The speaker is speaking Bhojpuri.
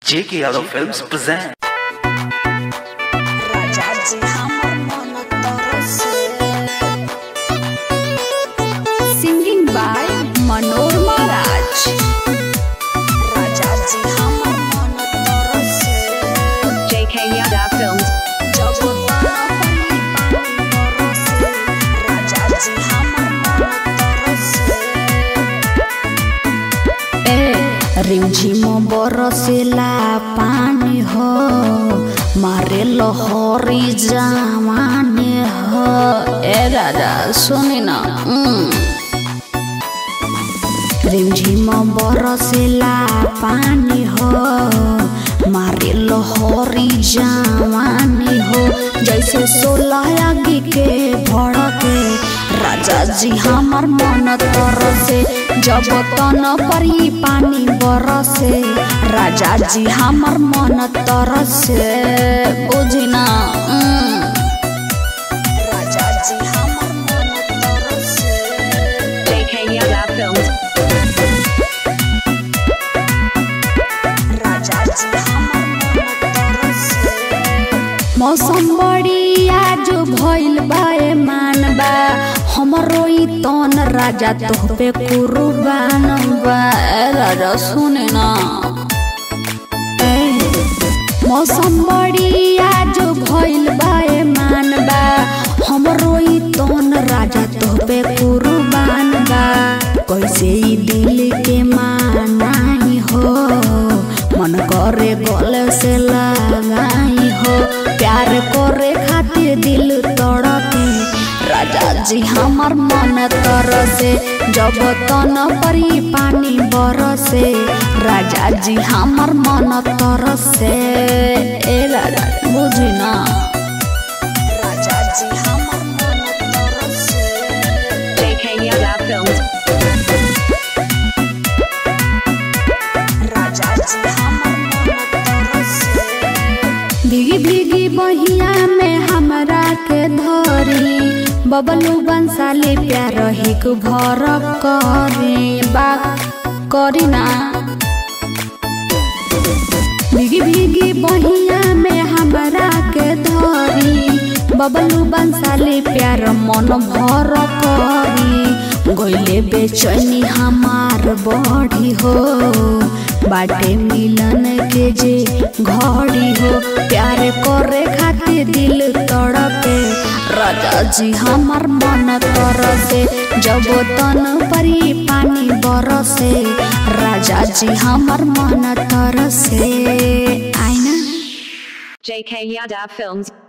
J.K. Yadav Films present. राजाजी हमर मन तरसे Singing by Manor Maharaj. राजाजी हमर मन तरसे JK Yadav Films. जब पानी बरसे राजाजी हमर मन तरसे ए रिमझिम बरसेला पानी हो मारे लहरी जमाने हो ए राजा सुनी ना रिमझिम बरसेला पानी हो मारे लहरी जवानी हो जैसे सोलह आगे के भड़के राजा जी हमार मन तरसे जब तन पर ही पानी बरसे राजा जी हमार मन तरसे बुझना राजाजी हमर मन तरसे JK Yadav Films. राजाजी हमर मन तरसे मौसम बड़ी आज भइल बा ए मानबा हमरो ई तन राजा तोहपे कुर्बान बा ए राजा सुने ना ए, मौसम बड़ी आज भइल बा ए मानबा हमरो ई तन राजा तोहपे कुर्बान बा कैसे ई दिल के मानाई हो मन करे गले से लगाई हो प्यार करे खातिर दिल तड़पे राजा जी हमार मन तरसे जब तन पर ही पानी बरसे राजा जी हमार मन तरसे ए राजा बुझी ना राजाजी हमर मन तरसे JK Yadav Films. राजाजी हमर मन तरसे भीगी भीगी बहिया में हमरा के धरी बबलू बंसाली प्यार हिक भर करी बात करी ना भीगी भीगी बहिया में हमरा के धरी बबलू बंसाली प्यार मन भर करी गइले बेचैनी हमार बड़ी हो बाटे मिलन के जे घड़ी हो प्यार करे खातिर दिल तड़पे राजा जी हमार मन तरसे जब तन परी पानी बरसे राजा जी हमार मन तरसे आईना JK Yadav Films.